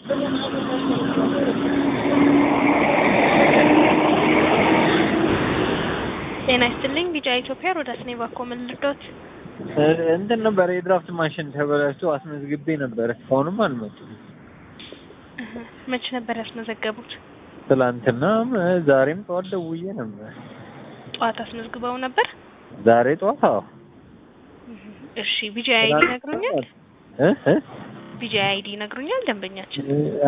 ጤና ይስጥልኝ ቢጫ ኢትዮጵያ ሮዳስ ኔ ባኮ ምን ልርዶት? እንትን ነበር የድራፍት ማሽን ተበላሽቶ አስመዝግቤ ነበር። እስካሁንም አልመጡም። መች ነበር ያስመዘገቡት? ትላንትናም ዛሬም ጠዋት ደውዬ ነበር። ጠዋት አስመዝግበው ነበር? ዛሬ ጠዋት አዎ። እሺ ቢጂ አይዲ ነግሩኛል? እ እ ቢጂ አይዲ ነግሩኛል ደንበኛችን?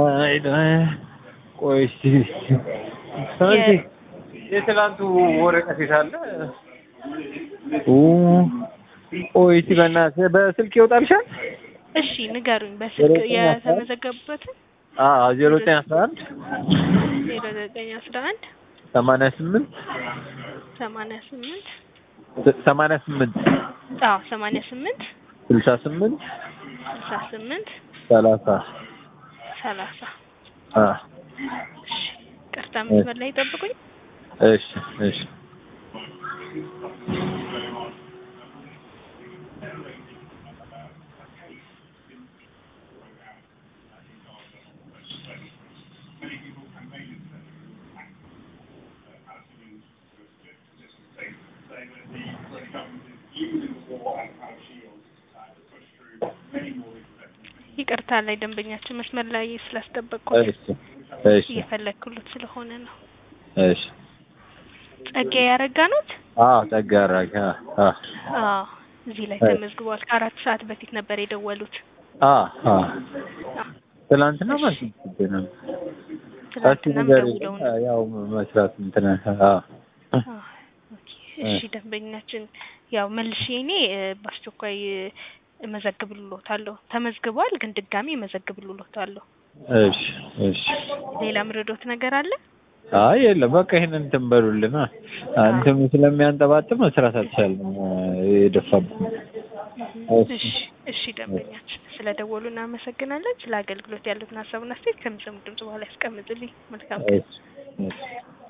ቆይ እስኪ ስለዚህ የትላንቱ ወረቀት የታለ? ኦ ቆይ እስኪ በእናትህ በስልክ ይወጣልሻል? እሺ ንገሩኝ በስልክ የተመዘገቡበትን አዎ ዜሮ ዘጠኝ አስራ አንድ ዜሮ ዘጠኝ አስራ አንድ ሰማንያ ስምንት ሰማንያ ስምንት ሰማንያ ስምንት አዎ ሰማንያ ስምንት ስልሳ ስምንት ስልሳ ስምንት ሰላሳ ሰላሳ አ እሺ ቅርታ መስመር ላይ ይጠብቁኝ። እሺ እሺ ይቅርታ ላይ ደንበኛችን መስመር ላይ ስላስጠበቅኩት እሺ እሺ እየፈለግኩት ስለሆነ ነው። እሺ ጸጋ ያረጋ ኖት? አዎ ጸጋ አራጋ አ አዎ እዚህ ላይ ተመዝግቧል። ከአራት ሰዓት በፊት ነበር የደወሉት። አ አ አዎ፣ ትላንትና ማለት ነው። ትናንትናም ደውለው ነው። ያው መስራት እንትን አ አዎ፣ ኦኬ። እሺ ደንበኛችን ያው መልሼ እኔ እ፣ በአስቸኳይ እ፣ እመዘግብልዎታለሁ። ተመዝግቧል፣ ግን ድጋሚ እመዘግብልዎታለሁ። እሺ እሺ ሌላ ምረዶት ነገር አለ? አይ የለም በቃ ይሄንን እንትን በሉልና እንትን ስለሚያንጠባጥብ መስራት አልቻልንም። የደፋብን እሺ እሺ ደንበኛችን ስለ ደወሉ እናመሰግናለን። ስለ አገልግሎት ያሉትን ሀሳብና አስተያየት ከሚሰሙ ድምጽ በኋላ ያስቀምጡልኝ። መልካም ቀን። እሺ እሺ